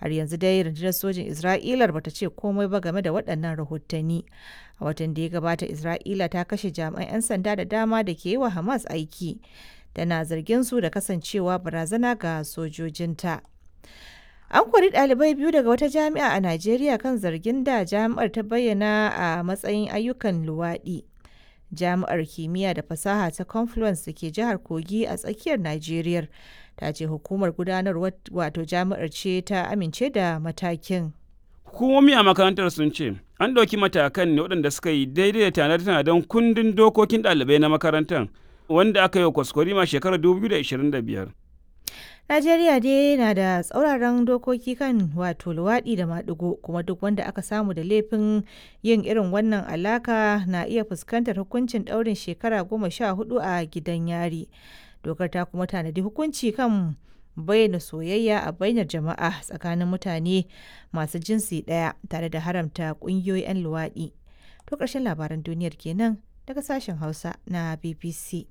har yanzu dai rundunar sojin isra'ilar bata ce komai ba game da waɗannan rahotanni a watan da ya gabata isra'ila ta kashe jami'an 'yan sanda da dama da ke yi wa hamas aiki tana zargin su da kasancewa barazana ga sojojinta an kori ɗalibai biyu daga wata jami'a a najeriya kan zargin da jami'ar ta bayyana a matsayin ayyukan luwaɗi jami'ar kimiyya da fasaha ta confluence da ke jihar kogi a tsakiyar najeriya ta ce hukumar gudanarwar wato jami'ar ce ta amince da matakin Hukumomi a makarantar sun ce an ɗauki matakan ne waɗanda suka yi daidai da tanade-tanaden kundin dokokin ɗalibai na makarantar wanda aka yi wa kwaskwarima shekarar 2025. Najeriya dai na da tsauraran dokoki kan wato luwaɗi da maɗigo kuma duk wanda aka samu da laifin yin irin wannan alaka na iya fuskantar hukuncin ɗaurin shekara goma sha hudu a gidan yari. Dokar ta kuma tanadi hukunci kan bayyana soyayya a bainar jama'a tsakanin mutane masu jinsi ɗaya tare da haramta ƙungiyoyi 'yan luwaɗi. To ƙarshen labaran duniyar kenan daga sashen Hausa na BBC.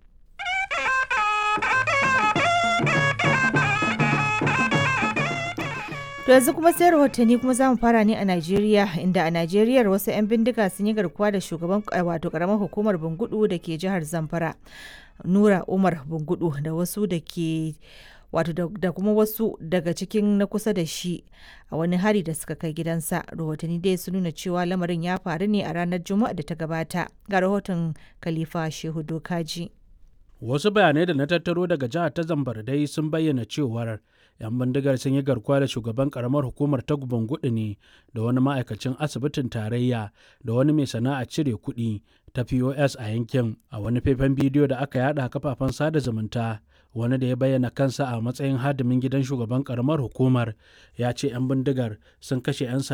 To yanzu kuma sai rahotanni kuma za mu fara ne a Najeriya inda a Najeriya wasu 'yan bindiga sun yi garkuwa da shugaban wato karamar hukumar Bungudu da ke jihar Zamfara. Nura Umar Bungudu da wasu da ke wato da kuma wasu daga cikin na kusa da shi a wani hari da suka kai gidansa rahotanni dai sun nuna cewa lamarin ya faru ne a ranar juma'a da ta gabata ga rahoton khalifa shehu dokaji wasu bayanai da na tattaro daga jihar ta zambar dai sun bayyana cewar 'yan bindigar sun yi garkuwa da shugaban karamar hukumar ta gudu ne da wani ma'aikacin asibitin tarayya da wani mai sana'a cire kuɗi ta pos a yankin a wani faifan bidiyo da aka yada kafafen sada zumunta wani da ya bayyana kansa a matsayin hadimin gidan shugaban karamar hukumar ya ce 'yan bindigar sun kashe 'yan